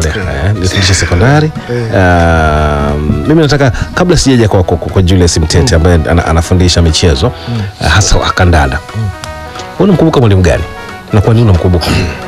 pale eh, nilifundisha sekondari um, mimi nataka kabla sijaja kwa, kwa, kwa Julius Mtete ambaye ana, anafundisha michezo uh, hasa wa kandanda unamkumbuka mwalimu gani na kwa nini unamkumbuka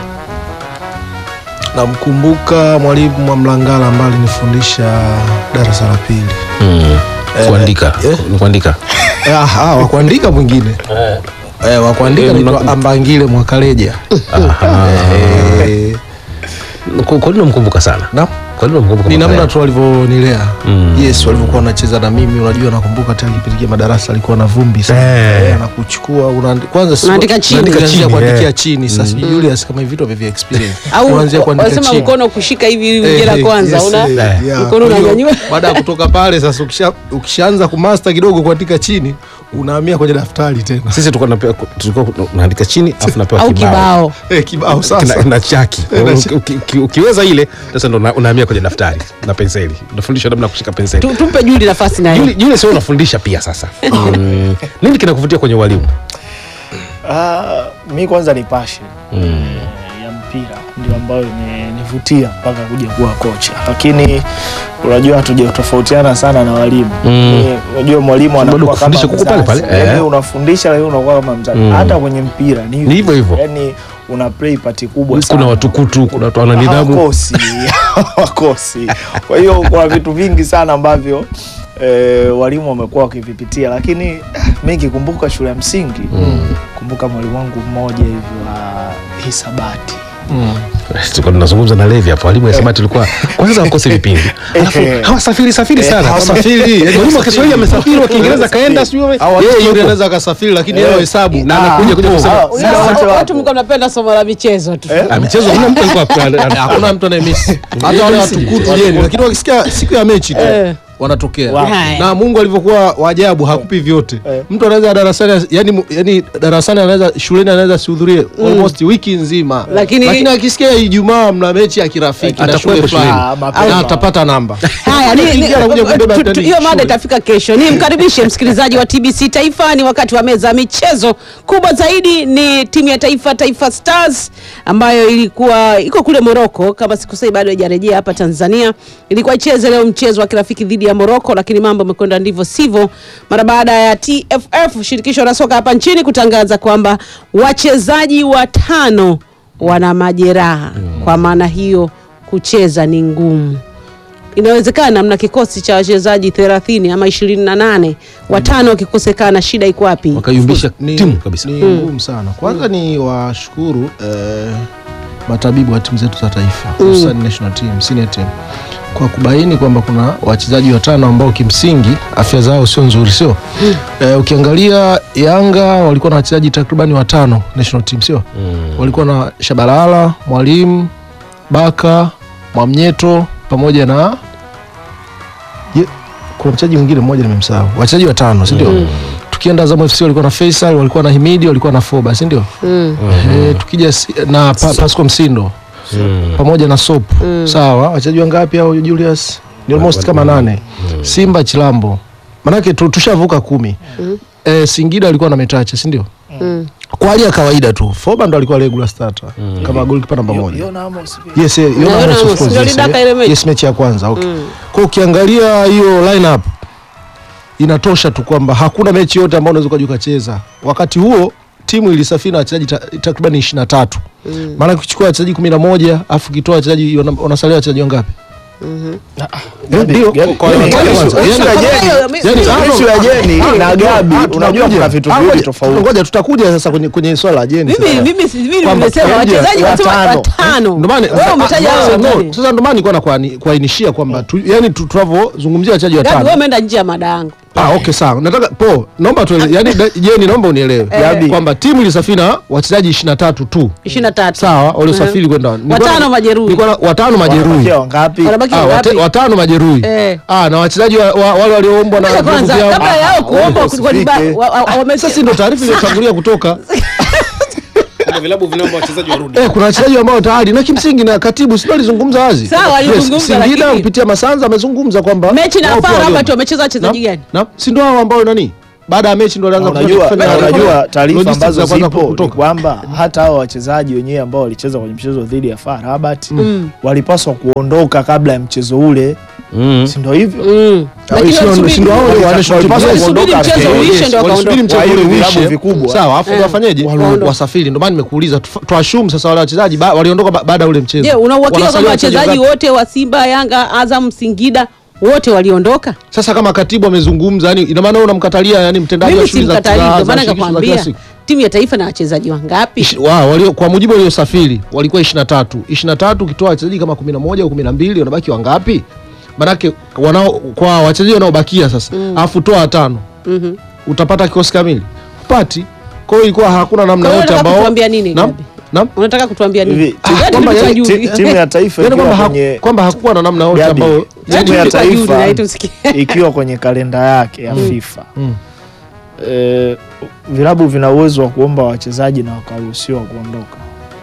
namkumbuka mwalimu Mwamlangala ambaye alinifundisha darasa la pili mm. kuandika eh. ni kuandika Ah, ah, wakuandika mwingine eh, wakuandika Eh, naitwa mna- Ambangile Mwakaleja Aha. eh, Kwa- kwa nini unamkumbuka sana na kwa nini unamkumbuka ni mwaka namna jana? tu walivyonilea Mm. yes walivyokuwa wanacheza na mimi unajua nakumbuka tena kipindi kile madarasa alikuwa na vumbi sana Eh. Eh, anakuchukua unaandi- kwanza si- Unaandika chini. unaandika Unaandika chini, kuandikia eh. chini sasa sijui Julius kama hivi vitu vya experience au Unaanzia kuandika wanasema chini. mkono kushika hivi Eh, wige la eh, kwanza yes, una eh, Eh. yeah. Mkono Kwa hiyo, unanyanyua. baada ya kutoka pale sasa ukisha, ukishaanza kumasta kidogo kuandika chini unahamia kwenye daftari tena sisi tulikuwa tunapewa tulikuwa tunaandika chini afu napewa au kibao kibao eh, kibao Kina- sasa na chaki Eh, na Uki- uki- uki- ukiweza ile sasa ndo una- unahamia kwenye daftari na penseli unafundishwa namna ya kushika penseli Tu- tumpe Juli nafasi naye Juli- Juli sio unafundisha pia sasa mm. nini kinakuvutia kwenye walimu Ah, mi kwanza ni passion mm. ya mpira ndio ambayo imenivutia mpaka kuja kuwa kocha, lakini unajua hatuja sana na walimu Mm. Ni- unajua mwalimu Bado anakuwa kama kufundisha kuko pale mzazi. pale, Yaani eh. unafundisha lakini unakuwa kama mzazi Mm. hata kwenye mpira ni Ni hivyo hivyo. yani una play part kubwa sana kuna watukutu kuna watu wana nidhamu hawakosi hawakosi kwa hiyo kuna vitu vingi sana ambavyo E, walimu wamekuwa wakivipitia lakini mi kikumbuka shule ya msingi kumbuka mwalimu wangu mmoja hivi wa hisabati tulikuwa tunazungumza na Levi hapo walimu wa hisabati tulikuwa kwanza wakosi vipindi alafu hawasafiri safiri sana hawasafiri, yaani mwalimu wa Kiswahili amesafiri wa Kiingereza kaenda sijui wame- au yeye yeye yupo. anaweza akasafiri lakini yeye hesabu na anakuja kuja kusema Ah, Unajua, muda wote watu wapo. mlikuwa mnapenda somo la michezo tu Ah, michezo hamna mtu alikuwa hakuna mtu anayemisi hata wale watukutu jeni lakini wakisikia siku ya mechi tu Eh. wanatokea Haya. na Mungu alivyokuwa wajabu hakupi vyote mtu anaweza darasani yani, yani darasani anaweza shuleni anaweza sihudhurie almost wiki nzima Lakini- akisikia Ijumaa mna mechi ya kirafiki na shule Atakuwepo fulani shuleni. Ah, mapema. na atapata namba Haya, ni- ni- Ingia anakuja kubeba tu- tu- ndani hiyo mada shule. itafika kesho. Ni mkaribishe msikilizaji wa TBC Taifa, ni wakati wa meza ya michezo. Kubwa zaidi ni timu ya taifa Taifa Stars ambayo ilikuwa iko kule Morocco, kama sikosei, bado haijarejea hapa Tanzania. Ilikuwa icheze leo mchezo wa kirafiki dhidi ya Morocco, lakini mambo yamekwenda ndivyo sivyo, mara baada ya TFF, shirikisho la soka hapa nchini, kutangaza kwamba wachezaji watano wana majeraha. Kwa maana hiyo kucheza ni ngumu inawezekana mna kikosi cha wachezaji 30 ama 28 watano wakikosekana shida iko wapi wakayumbisha ni, timu kabisa ni ngumu sana kwanza ni washukuru eh, matabibu wa timu zetu za taifa hususan national team senior team kwa kubaini kwamba kuna wachezaji watano ambao kimsingi afya zao sio nzuri sio eh, ukiangalia yanga walikuwa na wachezaji takribani watano national team sio walikuwa na shabalala mwalimu baka mwamnyeto pamoja na Ye, kuna mchezaji mwingine mmoja nimemsahau wachezaji watano sindio tukienda Azam FC walikuwa na Faisal walikuwa na Himidi walikuwa na Foba si ndio Eh, tukija si- na pa, Pasco Msindo pamoja na Sop sawa wachezaji wangapi hao Julius ni almost kama nane Simba Chilambo manake tu- tushavuka kumi eh, Singida alikuwa na Metacha si ndio kwa hali ya kawaida tu Foba ndo alikuwa regular starter kama goalkeeper namba moja Yona Amos pia. Yes, eh, Yona Yona Amos, of Amos, course, ndio yes, alidaka eh. ile mechi. Yes, mechi ya kwanza okay. Kwa ukiangalia hiyo lineup inatosha tu kwamba hakuna mechi yote ambayo unaweza ukaja ukacheza. Wakati huo timu ilisafiri na wachezaji ta- takriban ishirini na tatu maana ukichukua wachezaji kumi na moja afu ukitoa wachezaji wana- wanasalia wachezaji wangapi? Eh, Ndio, Gabi- kwa- Gabi- kwa- Gabi- kwanza. Gabi- Yani- Gabi- Gabi- yani- Gabi- Issue ya Jeni Ah, na ah, Gabi, ah, unajua tunakuja. kuna vitu Ah, viwili ngoja- tofauti. Ngoja tutakuja sasa kwenye kwenye swala la Jeni. mimi sasa. mimi si- mimi Kwamba nimesema tunakuja wachezaji wasema watano. watano Ndio maana wewe umetaja hao sasa, no, watano sasa ndio maana nilikuwa nakuani- kuainishia kwamba tu, yani tu- tunavyozungumzia wachezaji Gabi watano wewe umeenda nje ya mada yangu Ah, okay sawa. Nataka po, naomba tu yani da- Jeni naomba unielewe. Gabi. Kwamba timu ilisafiri na wachezaji 23 tu. 23 Sawa, waliosafiri kwenda. Nilikuwa na- Watano majeruhi. nilikuwa na- watano majeruhi. Wanabakia wangapi? wanabaki Ah, wate, wangapi watano majeruhi. Eh. Ah, na wachezaji wa, wa, wale walioombwa na Ngoja vilabu kwanza vyao. kabla yao kuomba wewe kulikuwa ni ba- usifike. wa- wa- wame- Sasa ndio taarifa iliyotangulia kutoka. kuna vilabu vinaomba wachezaji warudi Eh, kuna wachezaji ambao tayari na kimsingi na katibu sio alizungumza wazi. Sawa, alizungumza, Singida lakini- kupitia Masanza amezungumza kwamba mechi na wao pia Fara waliomba. Rabat wamecheza wachezaji Na- gani na si ndio hao ambao nani baada ya mechi ndo Na walianza unajua, kufanya- na unajua taarifa logistics ambazo za kwanza zipo ni kutoka. kwamba hata hao wachezaji wenyewe ambao walicheza kwenye mchezo dhidi ya FAR Rabat Mm. walipaswa kuondoka kabla ya mchezo ule, Mm. si ndio hivyo? Mm. Lakini Sio- walisubiri- sio hao wale Walipaswa wale- walisubiri kuondoka mchezo mbele. uishe ndio Walisubiri wakaondoka. mchezo Kwa hiyo ule vilabu uishe. vikubwa. Sawa, afu Eh. wafanyeje? Waondoke. Wasafiri. Ndio maana nimekuuliza tu- tuashumu sasa wale wachezaji ba- waliondoka ba- baada ya ule mchezo. Je, una uhakika Wanasalia kwamba wachezaji wachezaji wote wa Simba, Yanga, Azam, Singida wote waliondoka? Sasa kama katibu amezungumza, yani ina maana wewe unamkatalia yani mtendaji wa Mimi shughuli za simkatalii, za- ndio za maana shirikisho za kila nikakwambia siku. timu ya taifa na wachezaji wangapi? Ishi- wa, walio, kwa mujibu waliosafiri walikuwa 23 23 ukitoa wachezaji kama 11 au 12 wanabaki wangapi? Manake wanao kwa wachezaji wanaobakia sasa alafu toa watano Mhm. utapata kikosi kamili upati. Kwa hiyo ilikuwa hakuna namna Kwa hiyo yote unataka ambao kutuambia nini, Naam? Gabi? Naam? Unataka kutuambia nini? Hivi, Yaani kwamba mimi yani sijui. Ti- Timu ya taifa yani ikiwa kwamba haku- kwenye kwamba hakuwa na namna yote Gabi, ambao timu Yaani ya tulikuwa juu, taifa na tusikie. ikiwa kwenye kalenda yake ya FIFA Mm. eh, vilabu vina uwezo wa kuomba wachezaji na wakaruhusiwa kuondoka.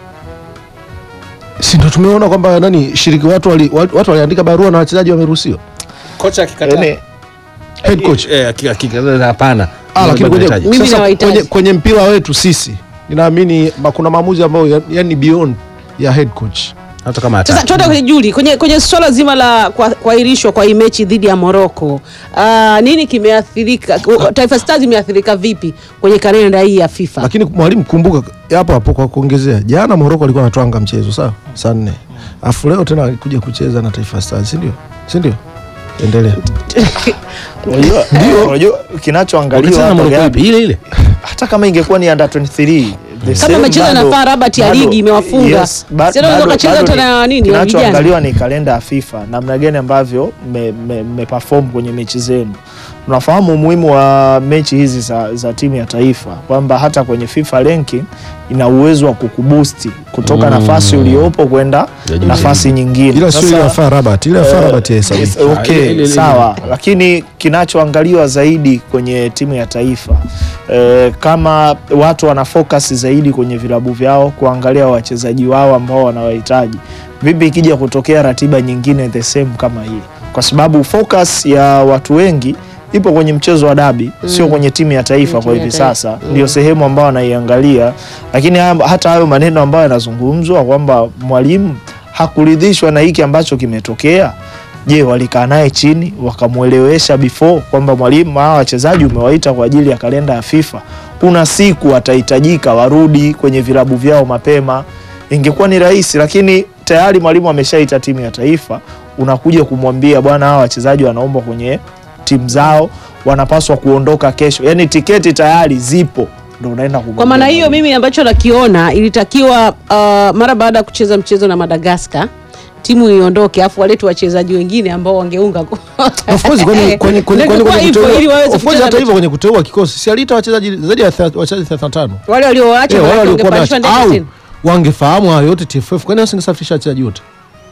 si ndo tumeona kwamba nani shiriki watu wali, watu watu waliandika barua na wachezaji wameruhusiwa. Kocha akikataa. Yaani Head coach Eh, aki- akikataa hapana. Ah, lakini kwenye, Unahitaji. Mimi sasa nawahitaji. kwenye, kwenye mpira wetu sisi ninaamini ma- kuna maamuzi ambayo ya- yani beyond ya head coach. hata kama Sasa hataki. tuende kwenye Juli, kwenye kwenye swala zima la kwa- kuahirishwa kwa hii mechi dhidi ya Morocco. Uh, nini kimeathirika? Taifa Stars imeathirika vipi kwenye kalenda hii ya FIFA? Lakini mwalimu, kumbuka hapo hapo kwa kuongezea, jana Morocco alikuwa anatwanga mchezo sawa, saa nne, afu leo tena alikuja kucheza na Taifa Stars, si ndio? Si ndio? Endelea. unajua unajua kinachoangaliwa Wakati sana hapa Morocco Gabi, ipi? ile ile. hata kama ingekuwa ni under 23 the same amecheza na bado- FAR Rabat ya bado- ligi imewafunga. yes, ba- Si anaweza bado- wakacheza bado hata ni- na nini, na kinachoangaliwa ni kalenda ya FIFA namna gani ambavyo mmeperform kwenye mechi zenu tunafahamu umuhimu wa mechi hizi za, za timu ya taifa kwamba hata kwenye FIFA ranking ina uwezo wa kukubusti kutoka Mm. nafasi uliopo kwenda Ya juu nafasi nyingine Ila sio ile ya Sasa- FAR Rabat, ile ya FAR Eh, Rabat ya hesabu. yes, Ah, ile- okay, ile- ile- sawa, lakini kinachoangaliwa zaidi kwenye timu ya taifa eh, kama watu wana focus zaidi kwenye vilabu vyao kuangalia wachezaji wao ambao wanawahitaji, vipi ikija kutokea ratiba nyingine the same kama hii, kwa sababu focus ya watu wengi ipo kwenye mchezo wa dabi sio kwenye timu ya taifa Timu kwa ya hivi taifa. sasa ndio sehemu ambayo anaiangalia, lakini haya- hata hayo maneno ambayo yanazungumzwa kwamba mwalimu hakuridhishwa na hiki ambacho kimetokea. Je, walikaa naye chini wakamwelewesha before kwamba mwalimu, hawa wachezaji umewaita kwa ajili ya kalenda ya FIFA, kuna siku watahitajika warudi kwenye vilabu vyao mapema. Ingekuwa ni rahisi, lakini tayari mwalimu ameshaita timu ya taifa, unakuja kumwambia bwana, hawa wachezaji wanaomba kwenye timu zao, wanapaswa kuondoka kesho, yaani tiketi tayari zipo, ndo unaenda Kwa kumwambia maana hiyo mwalimu. mimi ambacho nakiona ilitakiwa uh, mara baada ya kucheza mchezo na Madagascar timu iondoke afu walete wachezaji wengine ambao wangeunga ko- Of course kwenye kwenye kwenye Ndio kwenye kwa hivyo, kuteua- ili waweze of course kucheza hata hivyo mechi. kwenye kuteua kikosi si aliita wachezaji zaidi ya thelath- wachezaji 35. wale walioacha Eh, wale maanake waliokuwa wangepandishwa wameacha. ndege au tena. wangefahamu hayo yote TFF, kwani wasingesafirisha wachezaji wote?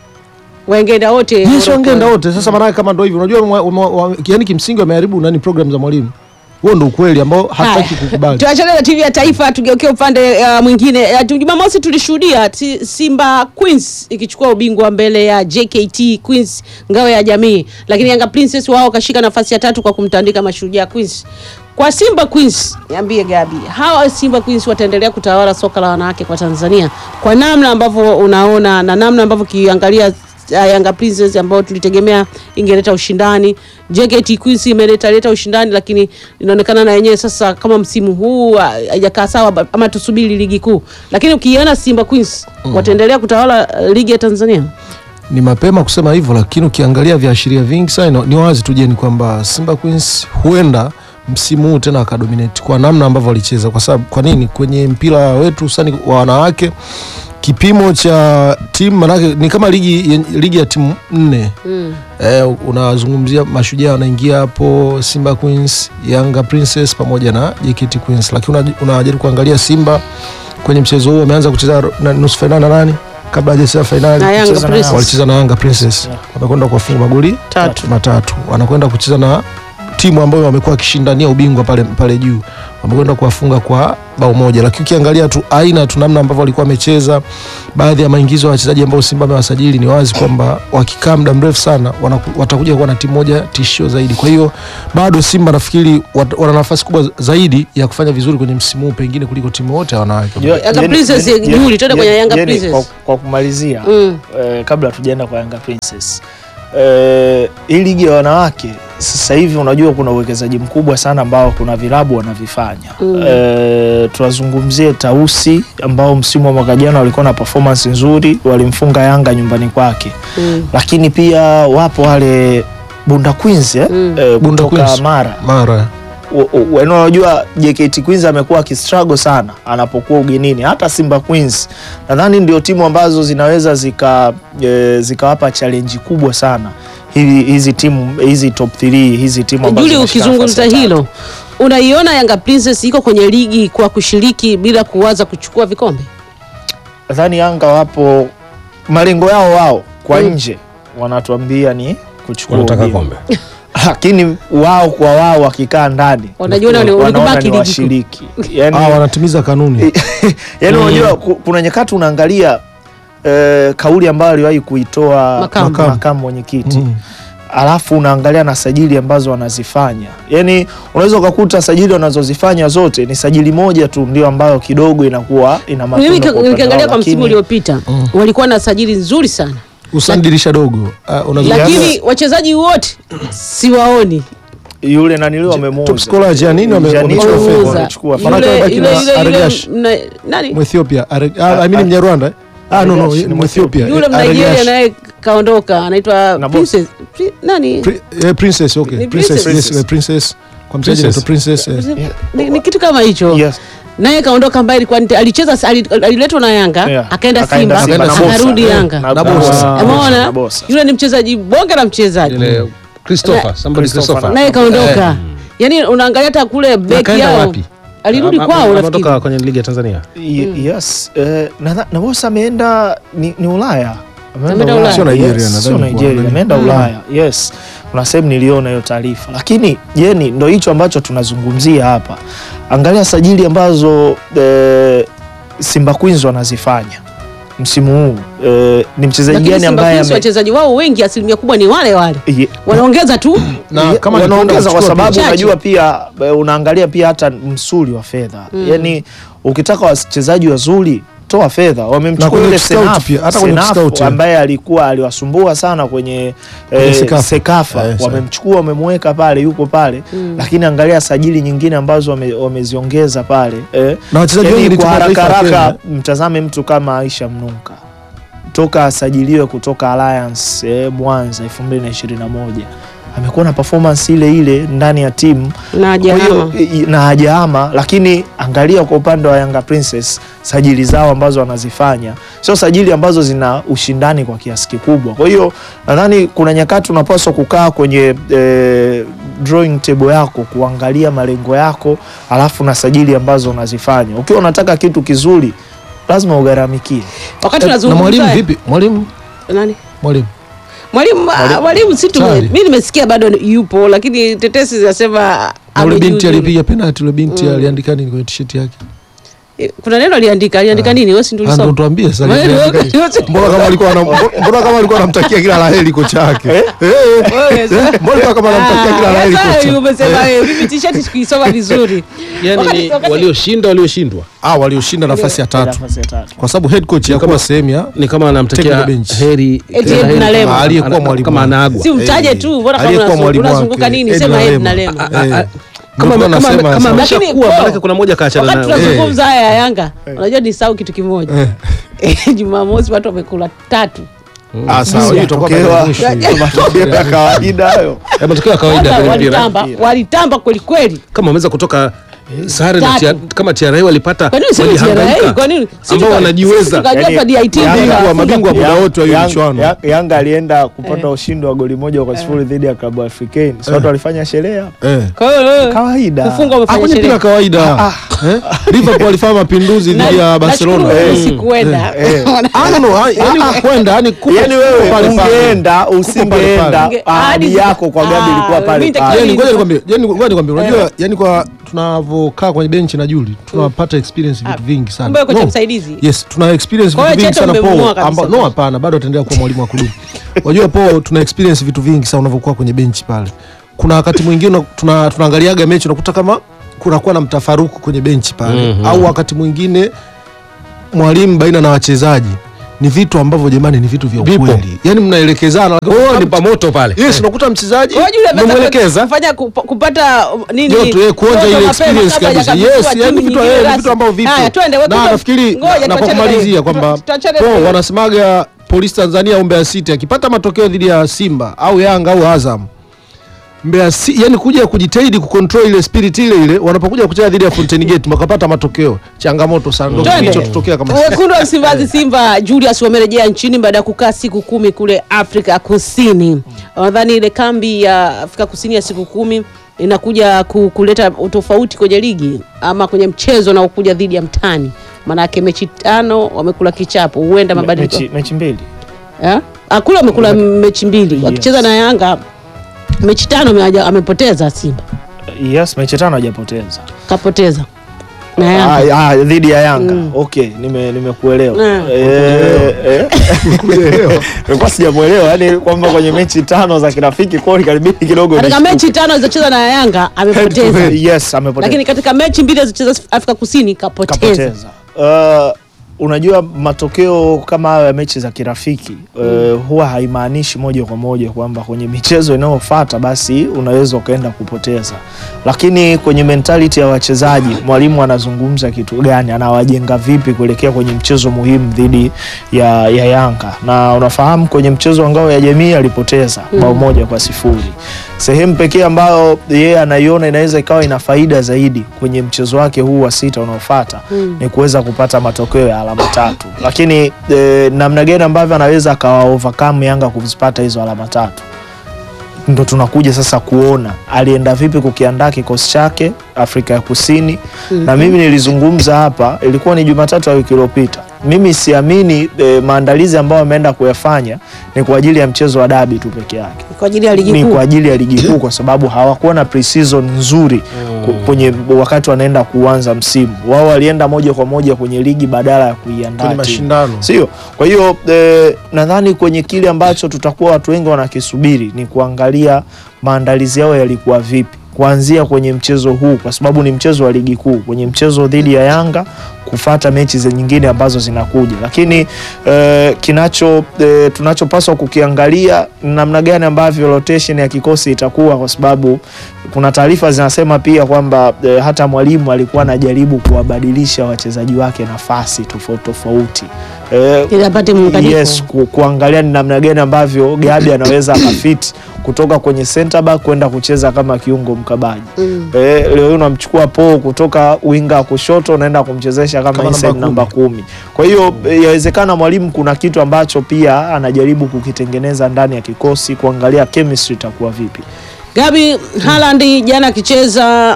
wangeenda wote Yes, Morocco. wangeenda wote. Sasa maana kama ndio hivyo, unajua mwa- mwa- wa- yani kimsingi wameharibu nani program za mwalimu. Huo ndio ukweli ambao hataki Haya. kukubali. tuachane na timu ya taifa tugeukie upande uh, mwingine uh, tu- jumamosi tulishuhudia ti- simba queens ikichukua ubingwa mbele ya jkt queens ngao ya jamii lakini yanga princess wao wakashika nafasi ya tatu kwa kumtandika mashujaa queens kwa simba queens niambie gabi hawa simba queens wataendelea kutawala soka la wanawake kwa tanzania kwa namna ambavyo unaona na namna ambavyo ukiangalia uh, Yanga Princess ambao tulitegemea ingeleta ushindani. JKT Queens imeleta leta ushindani, lakini inaonekana na yenyewe sasa kama msimu huu ah, haijakaa sawa, ba- ama tusubiri ligi kuu. Lakini ukiona Simba Queens wataendelea kutawala uh, ligi ya Tanzania. Ni mapema kusema hivyo, lakini ukiangalia viashiria vingi sana ni wazi tu je, ni kwamba Simba Queens huenda msimu huu tena akadominate kwa namna ambavyo walicheza. Kwa sababu kwa nini? Kwenye mpira wetu hususani wa wanawake kipimo cha timu manake ni kama ligi, ligi ya timu nne Mm. eh, unazungumzia mashujaa wanaingia hapo, Simba Queens, Yanga Princess pamoja na JKT Queens, lakini una- unajaribu kuangalia Simba kwenye mchezo huu wameanza kucheza na nusu fainali na nani kabla hajacheza fainali Na Yanga Kucheza na Princess. walicheza na Yanga Princess Yeah. wamekwenda kuwafunga magoli Tatu. matatu, wanakwenda kucheza na timu ambayo wamekuwa wakishindania ubingwa pale, pale juu wamekwenda kuwafunga kwa bao moja, lakini ukiangalia tu aina tu namna ambavyo walikuwa wamecheza, baadhi ya maingizo ya wachezaji ambao Simba amewasajili ni wazi kwamba wakikaa muda mrefu sana wanaku- watakuja kuwa na timu moja tishio zaidi. Kwa hiyo bado Simba nafikiri wat- wana nafasi kubwa zaidi ya kufanya vizuri kwenye msimu huu pengine kuliko timu wote ya wanawake. Jua- Yanga Jeni- Princess, Jeni- Juli, twende kwenye Jeni- Yanga Jeni, Princess. Kwa, kwa kumalizia Mm. eh, kabla tujaenda kwa Yanga Princess eh, hii ligi ya wanawake sasa hivi unajua kuna uwekezaji mkubwa sana ambao kuna vilabu wanavifanya Mm. eh, tuwazungumzie Tausi ambao msimu wa mwaka jana walikuwa na performance nzuri, walimfunga Yanga nyumbani kwake, Mm. lakini pia wapo wale Bunda Queens eh, Mm. eh, Bunda kutoka Queens. Mara Mara U- u- yaani unajua JKT Queens amekuwa akistruggle sana anapokuwa ugenini. Hata Simba Queens nadhani ndio timu ambazo zinaweza zika e, zikawapa challenge kubwa sana hizi hizi timu hizi top 3 hizi timu ambazo Juli, zinashika ukizungumza nafasi ya hilo, tatu. unaiona Yanga Princess iko kwenye ligi kwa kushiriki bila kuwaza kuchukua vikombe? nadhani Yanga wapo malengo yao wao kwa Mm. nje wanatuambia ni kuchukua wanataka ubingwa. kombe lakini wao kwa wao wakikaa ndani Wanajiona wali- wanaona walikubaki ni ligi kuu. washiriki yani, ah, wanatimiza kanuni yaani Mm. unajua ku- kuna nyakati unaangalia eh, kauli ambayo aliwahi kuitoa Makamu. makamu, makamu mwenyekiti Mm. alafu unaangalia na sajili ambazo wanazifanya yaani unaweza ukakuta sajili wanazozifanya zote ni sajili moja tu ndio ambayo kidogo inakuwa ina matunda Mimi kwa upande nikiangalia wao, kwa msimu lakini- uliopita Mm. walikuwa na sajili nzuri sana, hususan dirisha dogo Ah, unazungumzia- lakini wachezaji wote siwaoni. yule naniliwa top wamemuuza scorer Giannini wame- Giannini wamechukua wame- fedha. Wameuza. wamechukua Yule- fedha. Maanake yule- wamebaki na yule- yule- Aregash. mna- nani Mwethiopia Are- ah, I mean Mnyarwanda ah, no, no, Aregash ni Mwethiopia yule Eh, Mnigeria Aregash. naye kaondoka, anaitwa Na Princess Pri- nani Pri- eh, princess okay Ni princess, princess. yes, eh, princess kwa mchezaji anaitwa princess eh. ni, ni kitu kama hicho Yes. naye kaondoka, ambaye alikuwa nite- alicheza ali- aliletwa na Yanga Yeah. akaenda Akaenda Simba Simba na Bosa. akarudi Eh, Yanga. Na Na Bosa. Bosa. Na Umeona Bosa. yule ni mchezaji bonge la mchezaji ile Christopher somebody Christopher. Christopher naye kaondoka. Yani unaangalia hata kule beki kaenda yao wapi? alirudi Ama- kwao ama- nafikiri. ametoka kwenye ligi ya Tanzania Y- Yes. Eh, na, na Bosa ameenda ni, ni Ulaya. Ameenda Ulaya. Sio Nigeria, Yes, nadhani sio kwa- Nigeria, nani? ameenda Mm. Ulaya. Yes. Kuna sehemu niliona hiyo taarifa, lakini jeni, ndo hicho ambacho tunazungumzia hapa. Angalia sajili ambazo eh, Simba Queens wanazifanya msimu huu. Eh, ni mchezaji Lakini gani Simba ambaye Queens ame- wachezaji wao wengi asilimia kubwa ni wale wale, Ye- wanaongeza tu na Ye- kama wanaongeza kwa kuchukua sababu chache. unajua pia eh, unaangalia pia hata msuli wa fedha Mm. yani ukitaka wachezaji wazuri toa fedha Na wamemchukua kwenye yule scout Senaf, pia, hata kwenye Senaf scout, ambaye alikuwa aliwasumbua sana kwenye Kwenye eh, Sekafa. Sekafa Eh, sawa. wamemchukua wamemweka pale yuko pale Mm. lakini angalia sajili nyingine ambazo wame- wameziongeza pale eh. na wachezaji Yani wengi ni kwa timu ya haraka taifa ya haraka Kenya. mtazame mtu kama Aisha Mnunka toka asajiliwe kutoka Alliance eh, Mwanza 2021 amekuwa na performance ile ile ndani ya timu na kwa hiyo jahama i- i- na hajaama, lakini angalia kwa upande wa Yanga Princess sajili zao ambazo wanazifanya sio sajili ambazo zina ushindani kwa kiasi kikubwa. Kwa hiyo nadhani kuna nyakati unapaswa kukaa kwenye eh, drawing table yako kuangalia malengo yako, alafu na sajili ambazo unazifanya. Ukiwa unataka kitu kizuri, lazima ugharamikie. wakati Eh, na mwalimu tunazungumza vipi mwalimu nani mwalimu mwalimu ah, mwalimu si tu Tayari. mimi nimesikia bado yupo, lakini tetesi zinasema na ule binti amejiuzulu. alipiga penalti ule binti Mm. aliandika nini kwenye t-shirt yake Eh, kuna neno aliandika aliandika Ah. nini wewe si ndio Ah, ndo ulisoma tuambie sasa Wewe aliandika ndio- nini? mbona kama alikuwa anam- mbona kama alikuwa anamtakia kila laheri kocha yake Eh, eh. Wewe sasa- mbona alikuwa kama anamtakia kila Ah, laheri sasa kocha umesema wewe mimi t-shirt sikuisoma vizuri yani Wakati- ni wakati- walioshinda walioshindwa ah walioshinda nafasi ya tatu Nafasi ya tatu. kwa sababu head coach yakuwa sehemu ya ni kama anamtakia Technical bench. heri Eti kila Ed heri Nalema. kama- Aliyekuwa ana- mwalimu kama wake. anaagwa si umtaje Eh, tu mbona kama aliyekuwa unazu- mwalimu unazunguka wake, nini Ed sema Ed Nalema. Nalema Ah, ah, Eh. kama Ndio kama nasema kama sasa. ameshakuwa Lakini, maanake Paul, kuna mmoja kaachana wakati nayo tunazungumza haya ya Yanga unajua ni sau kitu kimoja Eh. Jumamosi watu wamekula tatu ah sawa hiyo itakuwa Matokeo- baada ya mwisho hiyo. matokeo ya kawaida hayo. Eh, matokeo ya kawaida Kwanza kwenye mpira walitamba walitamba kweli kweli kama wameweza kutoka sare na Tatu. tia, kama TRA walipata Kwa nini sio walihangaika, TRA? Kwa nini? Si ambao tuka- wanajiweza sisi tukajua Yani, hapa DIT Yanga- ndio Mabingwa- inafunga mabingwa muda Yang- wote wa hiyo Yang- michuano. Yang- Yanga alienda kupata ushindi wa goli moja kwa sifuri dhidi ya klabu Africain. Si watu walifanya sherehe hapo? Eh. Kwa hiyo Kawaida. kufungwa Ah, wamefanya kwenye mpira sherehe. kawaida eh? Liverpool walifanya mapinduzi dhidi ya Barcelona Nashukuru Eh. sikuenda. Ah, no, no, ah, yani kwenda yani kuko- Yaani wewe kuko pale pale. ungeenda pale usingeenda pale. ahadi Hadi- yako kwa Gabi Ah, ilikuwa pale mimi pale. nitakiwa Yani ngoja nikwambie, yani ngoja nikwambie, unajua yani kwa tunavyokaa kwenye benchi na Juli tunapata experience vitu vingi sana. Kumbe kocha No. msaidizi. Yes, tuna experience Kwa vitu hiyo vingi Chete sana umemng'oa Paul. kabisa. Amba, no hapana, bado ataendelea kuwa mwalimu wa kudumu. Unajua Paul, tuna experience vitu vingi sana unavyokuwa kwenye benchi pale. Kuna wakati mwingine una- tuna tunaangaliaga mechi unakuta kama kunakuwa na mtafaruku kwenye benchi pale Mhm. au wakati mwingine mwalimu baina na wachezaji ni vitu ambavyo jamani ni vitu vya Vipo. ukweli. Yaani mnaelekezana Oh, ni pamoto pale Yes, unakuta mchezaji Kwa hiyo yule amepata- umemwelekeza kufanya kup- kupata um, nini? Joto, eh, kuonja joto ile mapema experience kabla kabisa. hajakabidhiwa Yes, timu yani vitu nyingine eh, ni rasmi. vitu ambavyo vipo. Haya, twende Na watoto- nafikiri ngoja na kwa tuachane na kumalizia hiyo. kwamba Tuachane po na hiyo. wanasemaga Polisi Tanzania au Mbeya City akipata matokeo dhidi ya Simba au Yanga au Azam Mbeya City, yani kuja kujitahidi kucontrol ile spirit ile ile wanapokuja kucheza dhidi ya Fountain Gate wakapata matokeo changamoto sana ndio Twende. kilichotokea kama Wekundu wa Msimbazi Simba Julius wamerejea nchini baada ya kukaa siku kumi kule Afrika Kusini. Nadhani ile kambi ya Afrika Kusini ya siku kumi inakuja ku- kuleta utofauti kwenye ligi ama kwenye mchezo na ukuja dhidi ya mtani. Maanake mechi tano wamekula kichapo, huenda mabadiliko Mechi, mechi mbili. Eh? Ah, kule wamekula mechi mbili Yes. wakicheza na Yanga mechi tano ameaja- amepoteza Simba Yes, mechi tano hajapoteza. kapoteza na Yanga. Ah, ah, dhidi ya Yanga. Okay, nime nimekuelewa. Mm. Eh, eh. Nilikuwa sijamuelewa, yani kwamba kwenye mechi tano za kirafiki kwao karibiki kidogo. Katika nishtuke. mechi tano alizocheza na Yanga amepoteza, Yes, amepoteza. lakini katika mechi mbili alizocheza Afrika Kusini kapoteza. kapoteza. Uh, unajua matokeo kama hayo ya mechi za kirafiki uh, huwa haimaanishi moja kwa moja kwamba kwenye michezo inayofuata basi unaweza ukaenda kupoteza, lakini kwenye mentality ya wachezaji mwalimu anazungumza kitu gani, anawajenga vipi kuelekea kwenye mchezo muhimu dhidi ya, ya Yanga. Na unafahamu kwenye mchezo wa ngao ya jamii alipoteza bao moja kwa sifuri. Sehemu pekee ambayo yeye anaiona inaweza ikawa ina faida zaidi kwenye mchezo wake huu wa sita unaofuata ni kuweza kupata matokeo ya alama tatu, lakini e, namna gani ambavyo anaweza akawa overcome Yanga kuzipata hizo alama tatu ndo tunakuja sasa kuona alienda vipi kukiandaa kikosi chake Afrika ya Kusini. Na mimi nilizungumza hapa, ilikuwa ni Jumatatu ya wiki iliyopita. Mimi siamini e, maandalizi ambayo ameenda kuyafanya ni kwa ajili ya mchezo wa dabi tu peke yake Kwa ajili ya ligi ni kuu. kwa ajili ya ligi kuu kwa sababu hawakuwa na pre-season nzuri ku- kwenye wakati wanaenda kuanza msimu. Wao walienda moja kwa moja kwenye ligi badala ya kuiandaa kwenye timu. mashindano. Sio. Kwa hiyo eh, nadhani kwenye kile ambacho tutakuwa watu wengi wanakisubiri ni kuangalia maandalizi yao yalikuwa vipi kuanzia kwenye mchezo huu, kwa sababu ni mchezo wa ligi kuu, kwenye mchezo dhidi ya Yanga kufata mechi za nyingine ambazo zinakuja, lakini eh, kinacho eh, tunachopaswa kukiangalia ni namna gani ambavyo rotation ya kikosi itakuwa, kwa sababu kuna taarifa zinasema pia kwamba eh, hata mwalimu alikuwa anajaribu kuwabadilisha wachezaji wake nafasi tofauti tofauti eh, Ili apate muunganiko. yes, ku, kuangalia ni namna gani ambavyo Gabi anaweza akafit kutoka kwenye center back kwenda kucheza kama kiungo mkabaji. Mm. Eh, leo hii unamchukua Po kutoka winga wa kushoto unaenda kumchezesha kama, Kama inside namba namba kumi. Kwa hiyo eh, yawezekana mwalimu kuna kitu ambacho pia anajaribu kukitengeneza ndani ya kikosi kuangalia chemistry itakuwa vipi. Gabi Haaland jana akicheza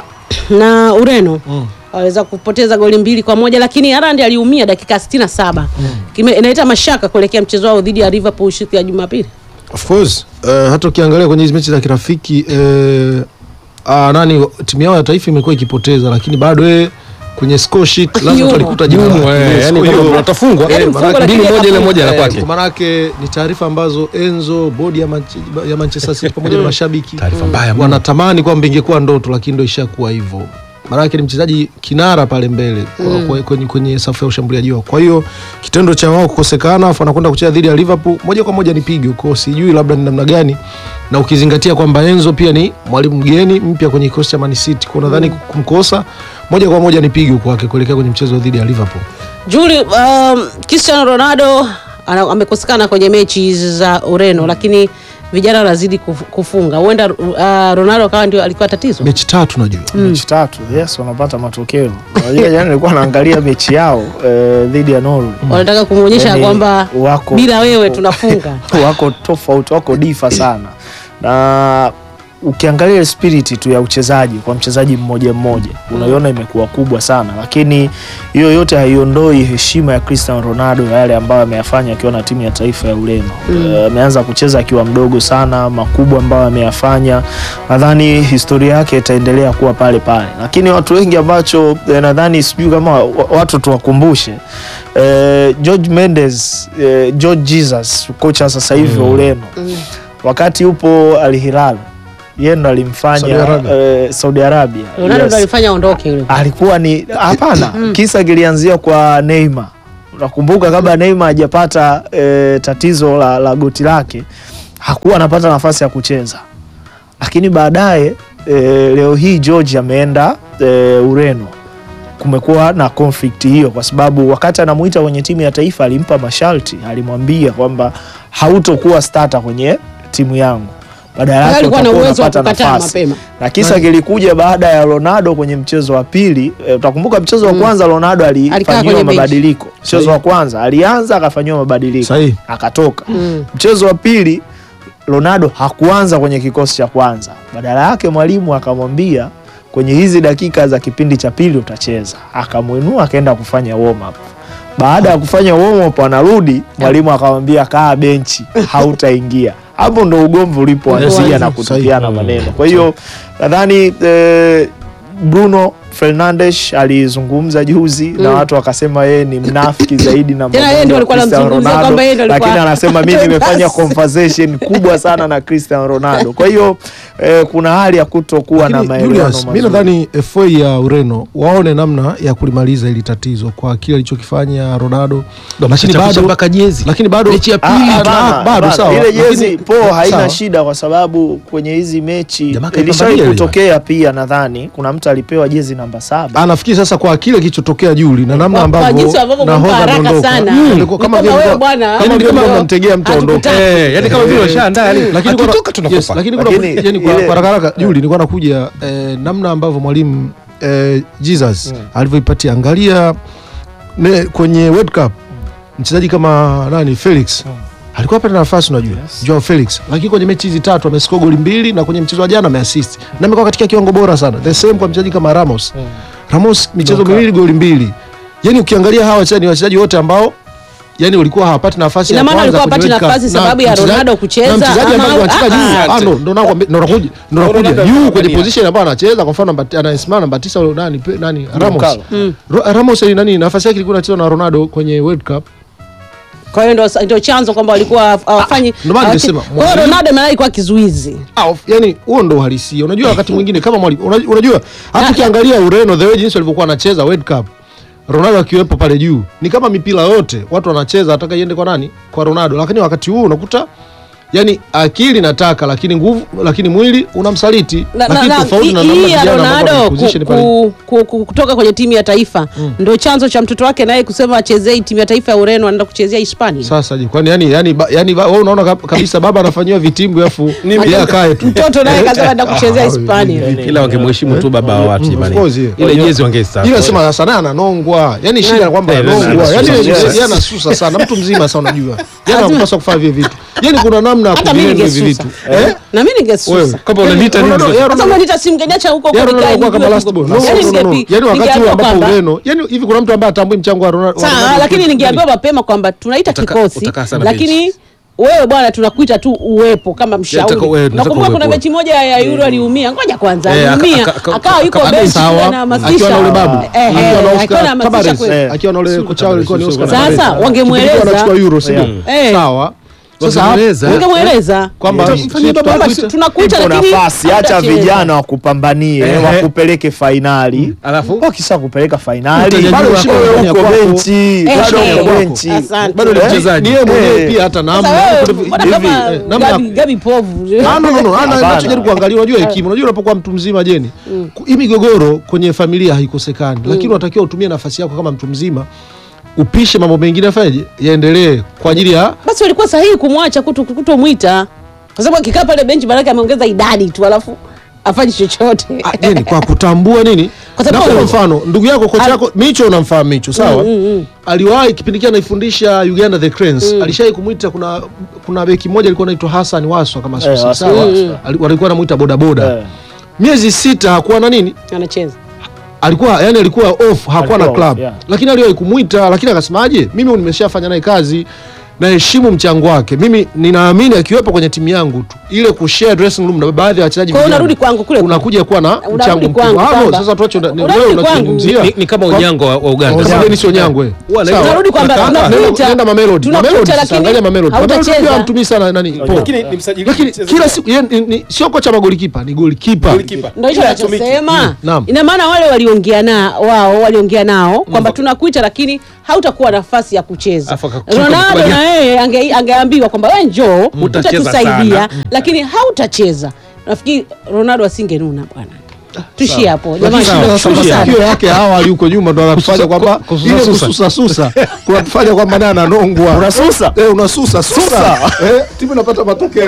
na Ureno Mm. waweza kupoteza goli mbili kwa moja, lakini Haaland aliumia dakika 67. Kime inaleta mashaka kuelekea mchezo wao dhidi ya Liverpool siku ya Jumapili. Of course uh, hata ukiangalia kwenye hizi mechi za kirafiki uh, uh, nani timu yao ya taifa imekuwa ikipoteza, lakini bado eh, kwenye score sheet lazima Yumo. tulikuta jina Jumu, lake. eh, Yes, yani kwa kama hiyo- watafungwa Yaani eh, mfungo manake- lakini mbili moja ile moja la Eh, kwake. kwa maanake ni taarifa ambazo Enzo bodi ya, Manche- ya Manchester City pamoja na mashabiki Taarifa mbaya mno. wanatamani kwamba ingekuwa ndoto, lakini ndo ishakuwa hivyo. Maanake ni mchezaji kinara pale mbele kwa- kwa- kwenye, kwenye safu ya ushambuliaji wao. Kwa hiyo kitendo cha wao kukosekana afu anakwenda kucheza dhidi ya Liverpool moja kwa moja ni pigo kwao, sijui labda ni namna gani, na ukizingatia kwamba Enzo pia ni mwalimu mgeni mpya kwenye kikosi cha Man City, kwa nadhani kumkosa moja kwa moja ni pigo kwake kuelekea kwenye mchezo dhidi ya Liverpool. Juli, um, Cristiano Ronaldo ana- amekosekana kwenye mechi hizi za Ureno, lakini vijana wanazidi kuf- kufunga huenda uh, ronaldo akawa ndio alikuwa tatizo mechi tatu najua mechi tatu yes wanapata matokeo Unajua jana nilikuwa naangalia mechi yao eh, dhidi ya Norway wanataka kumwonyesha Yaani, kwamba wako bila wewe tunafunga wako tofauti wako difa sana na ukiangalia ile spirit tu ya uchezaji kwa mchezaji mmoja mmoja unaiona imekuwa kubwa sana lakini hiyo yote haiondoi heshima ya Cristiano Ronaldo ya yale ambayo ameyafanya akiwa na timu ya taifa ya Ureno Eh, ameanza kucheza akiwa mdogo sana makubwa ambayo ameyafanya nadhani historia yake itaendelea kuwa pale pale lakini watu wengi ambacho eh, nadhani sijui kama wa- watu tuwakumbushe eh, George Mendes eh, George Jesus kocha sasa hivi wa Ureno wakati upo Al Hilal yeye ndo Saudi alimfanya Arabia. eh, Saudi Arabia ronaldo Yes. ndo alifanya aondoke yule alikuwa ni hapana kisa kilianzia kwa Neymar unakumbuka kabla Neymar hajapata eh, tatizo la, la goti lake hakuwa anapata nafasi ya kucheza lakini baadaye eh, leo hii George ameenda eh, Ureno kumekuwa na conflict hiyo kwa sababu wakati anamuita kwenye timu ya taifa alimpa masharti alimwambia kwamba hautokuwa starter kwenye timu yangu badala Kwa hiyo yake alikuwa na utakuwa uwezo wa unapata kukataa nafasi mapema na kisa kilikuja baada ya Ronaldo kwenye mchezo wa pili. E, utakumbuka mchezo wa kwanza Ronaldo Alikaa alifanyiwa kwenye benchi. mabadiliko. Mchezo wa kwanza alianza akafanyiwa mabadiliko Sahihi. akatoka. Mm. Mchezo wa pili Ronaldo hakuanza kwenye kikosi cha kwanza, badala yake mwalimu akamwambia kwenye hizi dakika za kipindi cha pili utacheza, akamwinua akaenda kufanya warm up. Baada ya kufanya warm up anarudi, mwalimu akamwambia kaa benchi, hautaingia. Hapo ndo ugomvi ulipoanzia na kutupiana maneno. Kwa hiyo nadhani eh, Bruno Fernandes alizungumza juzi na watu wakasema yeye ni mnafiki zaidi na Tena yeye ndio alikuwa Cristiano anamzungumzia Ronaldo, kwamba yeye ndio alikuwa- lakini anasema mimi nimefanya Basi. conversation kubwa sana na Cristiano Ronaldo. Kwa hiyo eh, kuna hali ya kutokuwa na Lakini maelewano Julius, mi mazuri. nadhani FA ya Ureno waone namna ya kulimaliza hili tatizo kwa kile alichokifanya Ronaldo, lakini Chapisha bado mpaka jezi lakini bado Mechi ya Ah, pili, Ah, hapana, ah, bado hapana. sawa, ile jezi lakini- po haina sawa. shida kwa sababu kwenye hizi mechi Jamaa ilishawahi kaipambania ile kutokea pia, nadhani kuna mtu alipewa jezi namba saba Ah, nafikiri sasa kwa kile kilichotokea Juli na namna Kwa- kwa ambavyo jinsi ambavyo nahodha kumpa haraka ameondoka. sana. Mm, Ni ilikuwa kama kama vile wewe mlikuwa- bwana, kama vile kama mlikuwa mnamtegea mtu aondoke. hatukutaki. Eh, yani kama vile washaandaa yani lakini kwa- akitoka yes, tunakufa. lakini kuna Lakini yani kwa ile- kwa haraka haraka Juli nilikuwa nakuja eh, namna ambavyo mwalimu eh, Jesus alivyoipatia angalia ne, kwenye World Cup mchezaji kama nani Felix alikuwa apata nafasi unajua Joao Felix, lakini kwenye mechi hizi tatu amescore goli mbili na kwenye mchezo wa jana ameassist na amekuwa katika kiwango bora sana. The same kwa mchezaji kama Ramos. Ramos michezo miwili goli mbili. Yani ukiangalia hawa wachezaji ni wachezaji wote ambao yani walikuwa hawapati nafasi Ina ya maana kwanza walikuwa kwenye hawapati World Cup. nafasi Na sababu ya mchezaji- Ronaldo kucheza na mchezaji ama- ambaye anacheza ah, juu ah, ah, ndo ndo nakwambia ndo nakuja ndo nakuja Ronaldo juu kwenye anapambania. position ambayo anacheza kwa mfano namba- anayesimama namba 9 ule nani pe- nani Ramos Carlo. Ro- Ramos ni nani nafasi yake ilikuwa inachezwa na Ronaldo kwenye World Cup kwa hiyo ndo, ndo chanzo kwamba walikuwa hawafanyi ndio maana hawachi- nimesema, kwa hiyo mwalimu- Ronaldo maana alikuwa kizuizi Ah, of- yani huo ndo uhalisia. Unajua wakati mwingine kama mwali, unajua, unajua hata ukiangalia Ureno the way jinsi walivyokuwa wanacheza World Cup Ronaldo akiwepo pale juu ni kama mipira yote watu wanacheza ataka iende kwa nani? Kwa Ronaldo, lakini wakati huu unakuta yani akili nataka lakini nguvu lakini mwili unamsaliti Na- na- lakini na- tofauti na hii- namna hii ya vijana ambao Ronaldo wameposition ku, pale. ku, ku, ku, kutoka kwenye timu ya taifa ndo chanzo cha mtoto wake naye kusema achezei timu ya taifa ya Ureno anaenda kuchezea Hispania. Sasa Sasa je, kwani yani yani ba- yani ba- wewe unaona kab- kabisa baba anafanyiwa vitimbu afu yeye akae tu. mtoto naye kasema anaenda kuchezea Hispania. ila wangemheshimu tu baba wa watu Mm, jamani. of course, yeah. ile jezi wangestaafu. Ila sema sana ananongwa. Yaani shida ni kwamba Eh, ananongwa. anasusa. Yaani Yes. yeye anasusa sana. Mtu mzima sasa unajua. Yeye anapaswa kufanya vile vitu. Yaani kuna namna ya Hata mimi kuvilea hivi ningesusa. vitu. Eh? Na mimi Wewe ningesusa. Kama unaniita nini? Ronaldo- sasa? yeye Sasa Ronaldo- mwanita simngeniacha huko yeye huko Ronaldo nikae anakuwa kama nijue last huko. ball. No, Yaani no, no, no. ningepi- Yaani wakati huu ningeambiwa ambapo kwamba- Ureno, yaani hivi kuna mtu ambaye atambui mchango wa Ronaldo. wa Sawa, Ronaldo lakini kwa- ningeambiwa mapema kwamba tunaita Utaka- kikosi utakaa sana lakini benchi. wewe bwana tunakuita tu uwepo kama mshauri. Tunataka wewe, tunataka Nakumbuka kuna uwepo. mechi moja ya Euro aliumia. Ngoja kwanza Eh, aka- aliumia. aka- aka- Akawa yuko aka- benchi sawa, na anahamasisha. akiwa na ule babu. Eh, eh, Akiwa na alikuwa Oscar anahamasisha Tabares. kweli. Eh, akiwa na ule kocha wao ilikuwa ni Oscar Sasa, Tabares. wangemweleza. Kipindi wanachukua Euro, sio? Eh. Sawa. Sasa Wangemweleza. Ungemweleza. kwamba Mfanyie sisi baba tunakuita- Kwamba tunakuita ipo lakini nafasi, acha hautacheza. vijana wakupambanie, Eh. wakupeleke fainali. Alafu Wakisha kupeleka fainali, Utajua bado kwako, wewe ya uko kwako. benchi, Eh, bado eh, uko eh, benchi. asante. bado ni Eh, mchezaji. Ni yeye mwenyewe Eh. pia hata namna. Sasa wewe, Kuna- mbona hivi, kama eh, namna ya Gabi- Gabi povu. Ah, no, no, no. Ana- Hapana. Nachojaribu kuangalia, unajua hekima, unajua unapokuwa mtu mzima jeni, ku- hii migogoro kwenye familia haikosekani, lakini unatakiwa utumie nafasi yako kama mtu mzima, upishe mambo mengine, afanyeje, yaendelee kwa ajili ya Basi walikuwa sahihi kumwacha kuto kutomwita. kwa sababu akikaa pale benchi maanake ameongeza idadi tu alafu afanye chochote Ah, je, ni kwa kutambua nini Kwa sababu- Nakupa mfano ndugu yako kocha Al- yako Micho unamfahamu Micho sawa aliwahi kipindi kile anaifundisha Uganda the Cranes alishawahi kumwita kuna kuna beki mmoja alikuwa anaitwa Hassan Waswa kama Eh, sio Hassan sawa Waswa. Ali- walikuwa anamuita boda boda Eh. miezi sita hakuwa na nini anacheza alikuwa yani alikuwa off hakuwa na Alikuwa club off, yeah. lakini aliwahi kumwita lakini akasemaje mimi nimeshafanya naye kazi naheshimu mchango wake mimi ninaamini akiwepo kwenye timu yangu tu ile kushare dressing room na baadhi ya wachezaji Kwa hiyo vijana, unarudi kwangu kule unakuja kuwa na Unarudi mchango kwangu mkubwa Hapo, kwamba- sasa tuache Unarudi wewe kwangu. unachozungumzia ni, ni kama Kwa- unyango wa, wa uganda Kwa sababu ni sio nyangwe Huwa Sawa. Unarudi kwamba Kaka, tunakuita- nenda- nenda Mamelodi tunakuita Mamelodi sasa lakini angalia Mamelodi Mamelodi hautacheza. pia hamtumii sana nani Paul. lakini ni msajili lakini mchezaji. kila siku yeye ni- ni- sio kocha magolikipa ni golikipa Goalkeeper. ndo hicho Ila hatumiki. nachosema Naam. ina maana wale waliongea na wao waliongea nao kwamba tunakuita lakini hautakuwa nafasi ya kucheza Afu akakupa ronaldo kukubaliana. na yeye ange, angeambiwa kwamba we njoo Utacheza utatusaidia sana. lakini hautacheza nafikiri ronaldo asingenuna bwana tuishie hapo Lakini jamani shida sasa tunakushukuru sana. masikio yake awali huko nyuma ndo anatufanya kwamba kususa- ile susa. kususa susa kunatufanya kwamba naye ananongwa Unasusa? eh, unasusa susa eh, timu inapata matokeo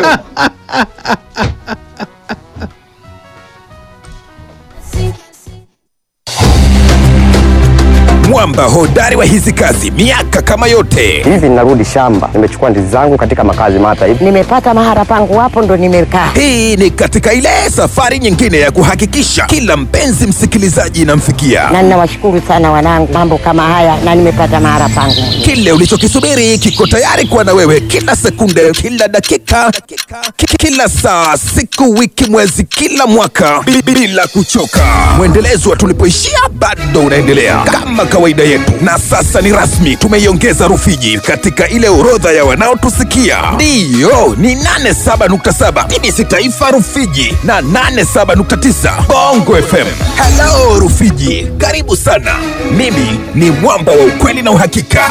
mwamba hodari wa hizi kazi miaka kama yote hivi ninarudi shamba nimechukua ndizi zangu katika makazi mata hivi nimepata mahara pangu hapo ndo nimekaa hii ni katika ile safari nyingine ya kuhakikisha kila mpenzi msikilizaji inamfikia na ninawashukuru sana wanangu mambo kama haya na nimepata mahara pangu kile ulichokisubiri kiko tayari kuwa na wewe kila sekunde kila dakika ki- kila saa siku wiki mwezi kila mwaka bi- bila kuchoka mwendelezo wa tulipoishia bado unaendelea kama kawaida yetu na sasa ni rasmi tumeiongeza rufiji katika ile orodha ya wanaotusikia ndiyo ni 87.7 tbc taifa rufiji na 87.9 bongo fm halo rufiji karibu sana mimi ni mwamba wa ukweli na uhakika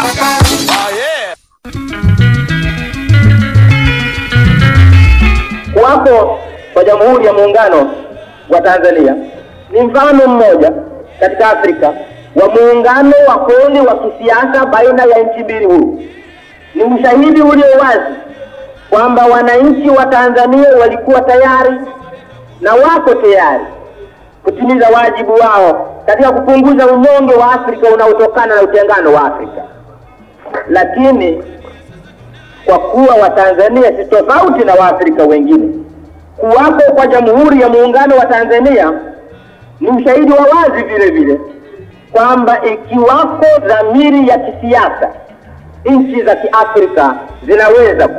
kuwapo kwa Jamhuri ya Muungano wa Tanzania ni mfano mmoja katika Afrika wa muungano wa kweli wa kisiasa baina ya nchi mbili huru. Ni ushahidi ulio wazi kwamba wananchi wa Tanzania walikuwa tayari na wako tayari kutimiza wajibu wao katika kupunguza unyonge wa Afrika unaotokana na utengano wa Afrika, lakini kwa kuwa Watanzania si tofauti na Waafrika wengine. Kuwapo kwa Jamhuri ya Muungano wa Tanzania ni ushahidi wa wazi vile vile kwamba ikiwako dhamiri ya kisiasa, nchi za Kiafrika zinaweza